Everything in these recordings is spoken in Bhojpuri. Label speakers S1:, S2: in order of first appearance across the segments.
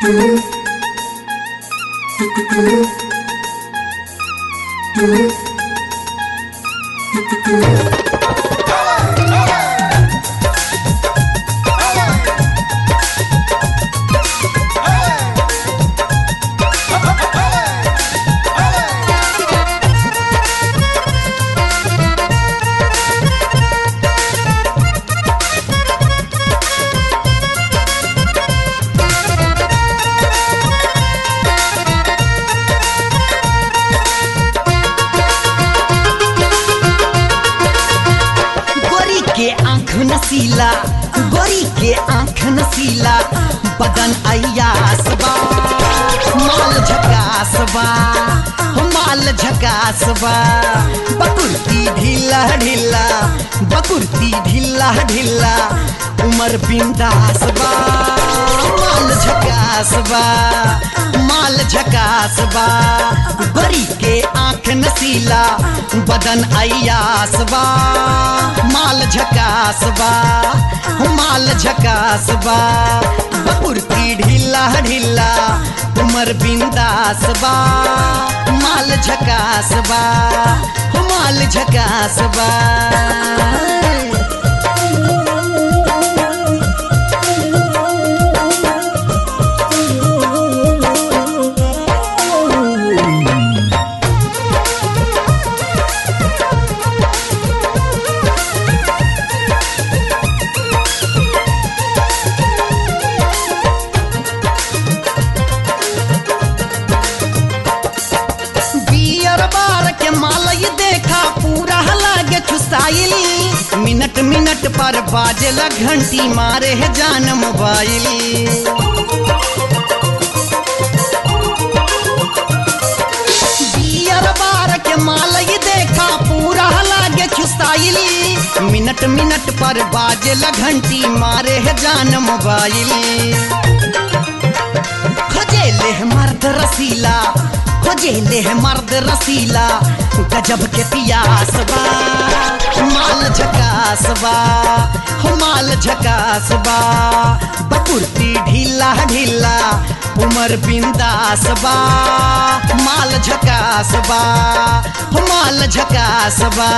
S1: गोरी के आंख नसीला गोरी के आंख नसीला बदन अयास बा माल झकास बा हो माल झकास बा बकुर्ती ढीला ढीला बकुर्ती ढीला ढीला उमर बिंदास बा माल झकास बा माल झकास बा गोरी के आंख नसीला बदन अयास बा माल झकास बा माल झकास बा बकुर्ती ढीला ढीला उमर बिंदास बा माल झकास बा माल झकास बा बियर बार के मालय देखा पूरा लागे छुसाइल मिनट मिनट पर बाजेला घंटी मारे है जान मोबाइल बियर बार के मालय देखा पूरा लागे छुसाइल मिनट मिनट पर बाजेला घंटी मारे है जान मोबाइल खोजेले है मर्द रसीला खोजेले है मर्द रसीला गजब के पियास बा माल झकास बा हो माल झकास बा बकुर्ती ढीला ढीला उमर बिंदास बा माल झकास बा हो माल झकास बा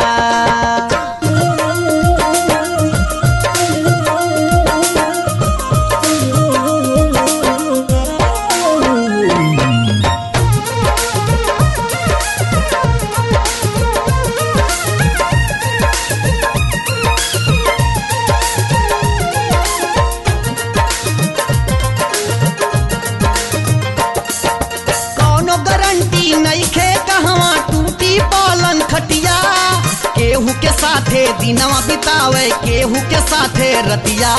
S1: कौनो गारंटी नइखे कहवा टूटी पालन खटिया केहू के साथे दिनवा बितावे केहू के साथे रतिया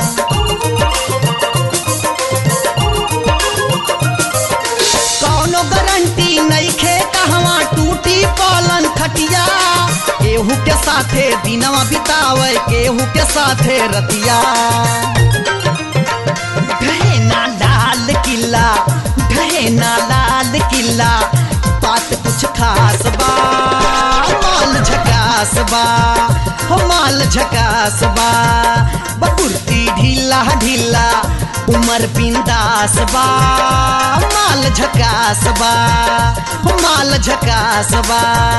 S1: कौनो गारंटी नइखे कहवा टूटी पालन खटिया केहू के साथे दिनवा बितावे केहू के साथे रतिया ढहे ना लाल किला ढहे ना लाल किला बात कुछ खास बा माल झकास बा हो माल झकास बा बकुर्ती ढीला ढीला उमर बिंदास बा माल झकास बा हो माल झकास बा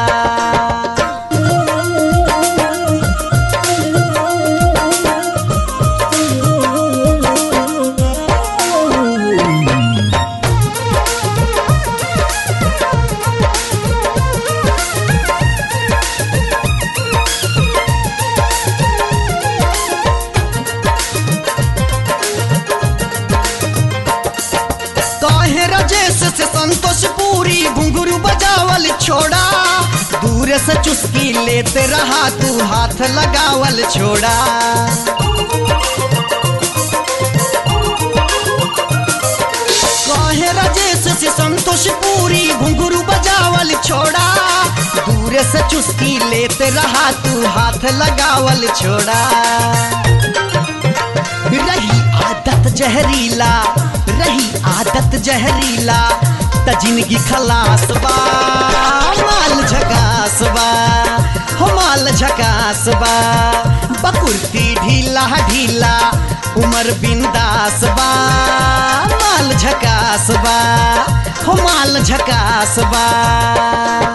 S1: काहे राजेश से संतोष पूरी घुंघरू बजावल छोड़ा दूर से चुस्की लेते रहा तू हाथ लगावल छोड़ा काहे राजेश से संतोष पूरी घुंघरू बजावल छोड़ा दूर से चुस्की लेते रहा तू हाथ लगावल छोड़ा रही आदत जहरीला रही आदत जहरीला त जिंदगी खलास बा माल झकास बा हो माल झकास बा बकुर्ती ढीला ढीला उमर बिंदास बा माल झकास बा हो माल झकास बा